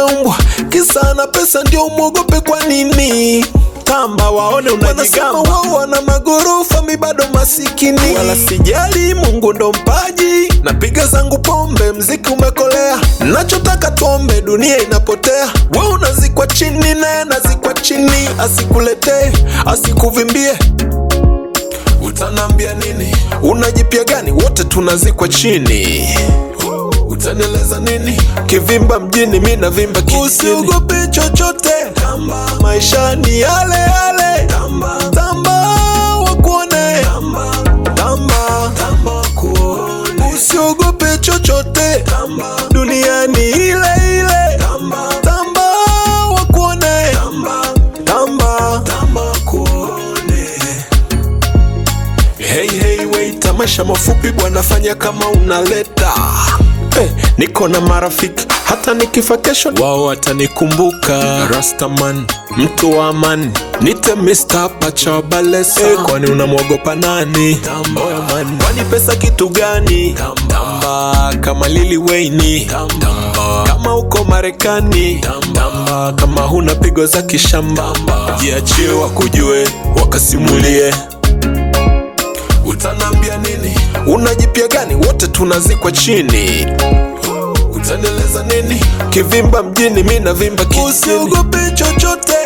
ameumbwa kisa na pesa ndio umwogope kwa nini tamba waone wanasema unajigamba wao wana magorofa mi bado masikini wala sijali mungu ndo mpaji napiga zangu pombe mziki umekolea nachotaka tuombe dunia inapotea we unazikwa chini naye nazikwa chini asikuletee asikuvimbie utanambia nini unajipya gani wote tunazikwa chini utanieleza nini kivimba mjini mi navimba kijijini usiogope chochote tamba maisha ni yale yale tamba tamba wakuone tamba tamba tamba wakuone usiogope chochote tamba dunia ni ile ile tamba tamba wakuone tamba tamba tamba wakuone Hey, hey, wait, tamasha mafupi bwana, fanya kama unaleta hey, niko na marafiki hata nikifa kesho wao watanikumbuka. Rastaman, mtu wa amani, nite Mr. Pacha Balesa. Hey, kwani unamwogopa nani? Oya man, kwani pesa kitu gani? Tamba kama Lili Wayne, tamba kama uko Marekani, tamba kama huna pigo za kishamba, jiachie wakujue, wakasimulie utanambia nini unajipya gani wote tunazikwa chini utanieleza nini kivimba mjini mi navimba kijijini usiogope chochote